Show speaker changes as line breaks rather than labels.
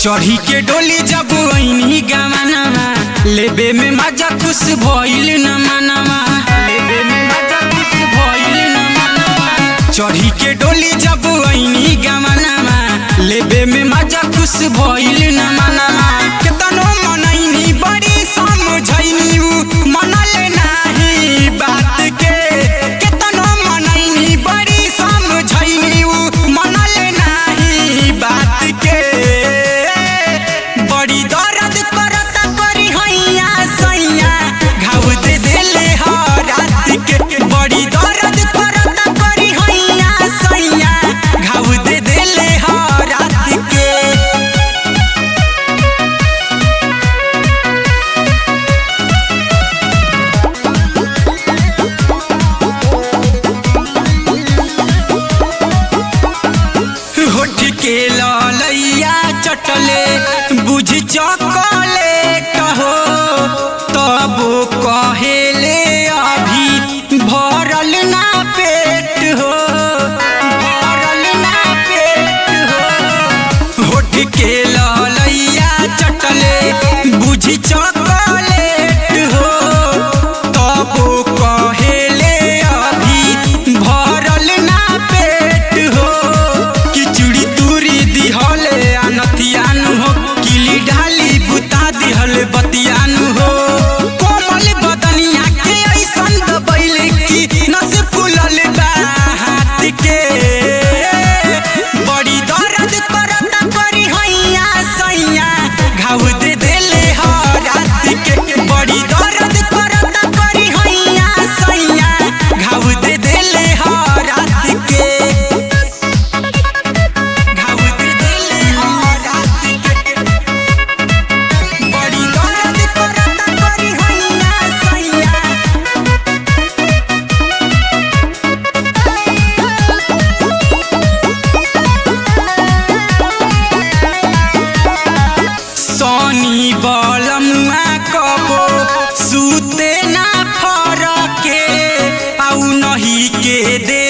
चढ़ी के डोली जब ऐनी गवानवा लेबे में मजा खुश भइल न मनवा लेबे में मजा खुश भइल न मनवा चढ़ी के डोली जब ऐनी गवानवा लेबे में मजा खुश भइल न मनवा केतनो मनैनी बड़ी समझैनी उ मनल नाही बात के केतनो मनैनी बड़ी समझैनी उ मनल नाही बात के बड़ी दर्द करता करी हैया सैया घाव दे देले ह रात के बड़ी दर्द करता करी हैया सैया घाव दे देले ह रात के होठ के ललैया चटले बुझ चॉकलेट हो तब कहेले अभी भरल ना पेट हो भरल ना पेट हो होठ के ललैया चटले बुझ चॉकलेट हो तब कहेले अभी भरल ना पेट हो किचुड़ी तुरी दिहले अनतियानु हो किली ढाली बुता दिहल बतियानु हो कोमल बदनिया के ऐसन दबैले की नस फूलल बा हाथ के बड़ी दर्द करता करी हैया सैया घाव दे देले ह रात के बड़ी दर्द करता करी हैया सैया घाव दे देले ह रात के घाव दे देले ह रात के बड़ी दर्द करता करी हैया सैया सोनी बलमुआ कबो सूते ना फरके आउ नही के दे